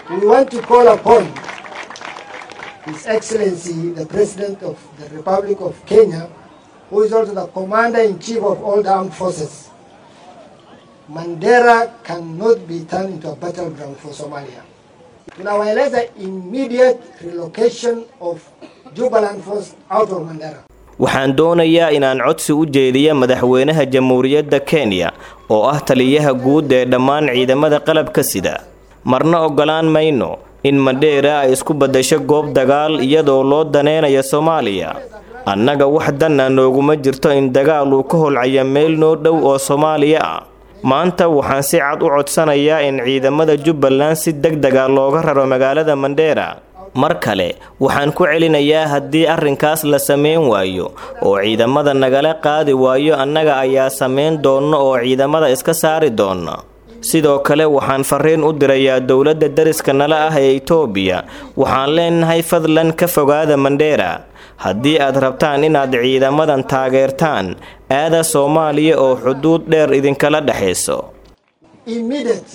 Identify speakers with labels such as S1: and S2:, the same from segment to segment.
S1: we want to call upon His Excellency, the President of the Republic of Kenya, who is also the Commander-in-Chief of all the armed forces. Mandera cannot be turned into a battleground for Somalia. Tunawaeleza immediate relocation of Jubaland force out of Mandera.
S2: waxaan doonayaa inaan codsi u jeediya madaxweynaha jamhuuriyadda kenya oo ah taliyaha guud ee dhammaan ciidamada qalabka sida marna oggolaan mayno in mandheera ay isku baddasho goob dagaal iyadoo loo daneynayo soomaaliya annaga wax danna nooguma jirto in dagaal uu ka holcaya meel noo dhow oo soomaaliya ah maanta waxaan si cad u codsanayaa in ciidamada jubbaland si deg dega looga raro magaalada mandheera mar kale waxaan ku celinayaa haddii arrinkaas la samayn waayo oo ciidamada nagala qaadi waayo annaga ayaa samayn doonno oo ciidamada iska saari doona sidoo kale waxaan fariin u dirayaa dowladda dariska nala ah ee itoobiya waxaan leenahay fadlan ka fogaada mandheera haddii aad rabtaan inaad ciidamadan taageertaan aada soomaaliya oo xuduud dheer idinkala dhexayso
S1: Immediate.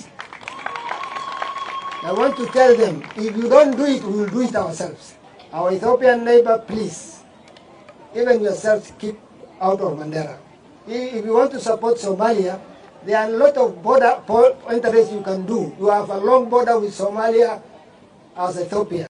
S1: I want to tell them, if you don't do it, we will do it ourselves. Our Ethiopian neighbor, please, even yourselves, keep out of Mandera. I- If you want to support Somalia, there are a lot of border po- interests you can do. You have a long border with Somalia as Ethiopia.